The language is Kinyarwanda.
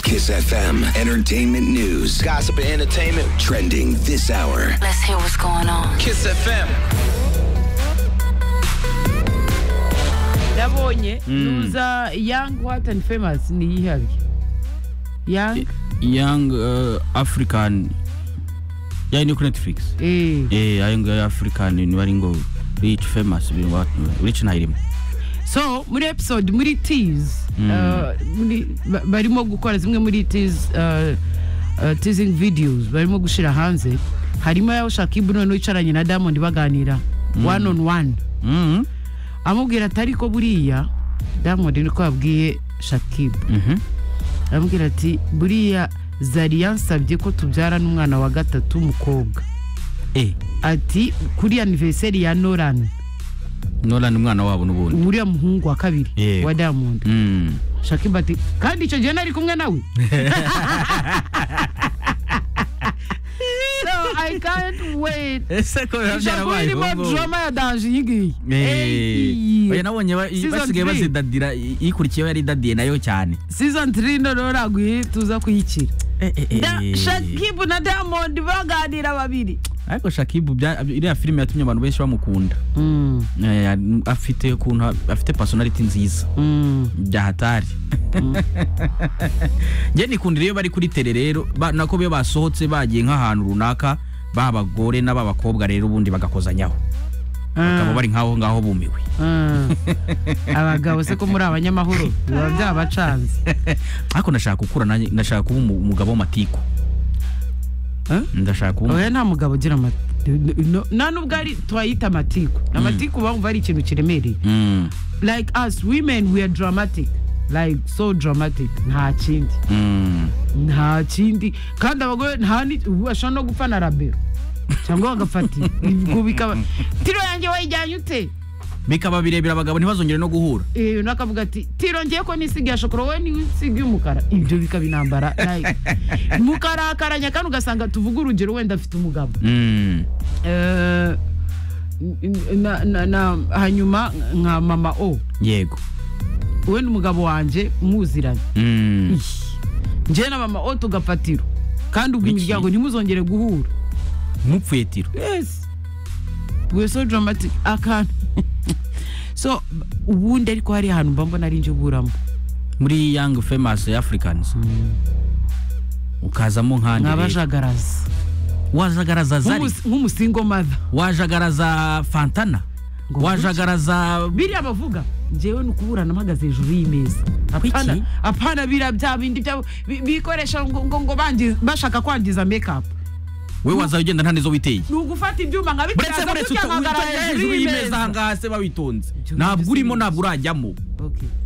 Kiss FM Entertainment News. Gossip and entertainment. Trending this hour. Let's hear what's going on. Kiss FM. nabonye nuza young what and famous ni yihari young young uh, african yayi ni kuri netflix eh eh ayo ngayo african ni bari ngo rich famous ibintu ba- rich ntayirimo so muri episode muri teas barimo gukora zimwe muri teas uh, uh, teasing videos barimo gushira hanze harimo yaho shakibu noneho yicaranye na diamond baganira one on one Mhm. amubwira ati ariko buriya diamond niko yabwiye shakibu Mhm. aramubwira ati buriya zari yansabye ko tubyarana umwana wa gatatu w'umukobwa eh ati kuri anniversary ya noran nolan umwana wabo n'ubundi uriya muhungu wa kabiri Yego. wa diamond Mm. shakiba ati kandi icyo gihe nari kumwe nawe so i can't wait ese ko biba shakuba byarabaye irimo ubungubu? drama ya danje iyi ngiyi Eh, oya Ey. nabonye ba- Season three. basigaye bazidadira i- ikurikiyeho yari idadiye nayo cyane season 3 noneho raguye tuza kuyikira Da- Eh. shakibu na diamond baganira babiri ariko shakibu bya- iriya filime yatumye abantu benshi bamukunda Mm, Eh, afite ukuntu afite personality nziza mm. byahatari njye nikundira iyo bari kuri tere rero ba- nako biyo basohotse bagiye nk'ahantu runaka ba bagore n'aba bakobwa rero ubundi bagakozanyaho bakaba bari nk'aho ngaho bumiwe Ah. abagabo se ko muri abanyamahoro biba byabacanze ariko ndashaka gukura nanjye ndashaka kuba umu- umugabo w'amatiku Eh? ndashaka kuba umu- oya nta mugabo ugira amatiku nta n'ubwo ari twayita amatiku amatiku bumva ari ikintu kiremereye Mm, like us women we are dramatic like so dramatic nta kindi mm. nta kindi kandi abagore nta ni ubu bashobora no gupfa na rabero cyangwa bagafata ibyo bikaba tiro yanjye wayijyanye ute bikaba birebera abagabo ntibazongere no guhura Eh, undi akavuga ati tirongeye ko nisigaye shokora wowe niwe usigaye umukara ibyo bikaba intambara like mukarakaranya kandi ugasanga tuvuga urugero wenda afite umugabo Mm, Eh, na, na, na, hanyuma nka mama o yego we n'umugabo wanjye muziranye Mm, njyewe na mama o tugafatiro kandi ubwo imiryango ntimuzongere guhura mupfuye tiro yes we so dramatic akantu so ubundi ariko hari ahantu mba mbona ari njye uburamo muri young famous africans ukazamo nk'andi rero. nk'abajagaraza wajagaraza zari Nk'umus- nk'umusingo mother wajagaraza fantana Ngo wajagaraza biriya bavuga njyewe ni ukuburana mpagaze hejuru y'imeza apana Kuki? apana biriya bya bindi bya- bi- bikoresha ngo ngo, ngo bangiza, bashaka kwangiza makeup we waza ugenda nta nizo witeye ni ugufata ibyuma nka buretse bitiraza buretse uto- kuryamagara witeye hejuru y'imeza ahangaha se babitonze Ibyo ntabwo nibyo urimo sinzi. ntabwo urajyamo Okay.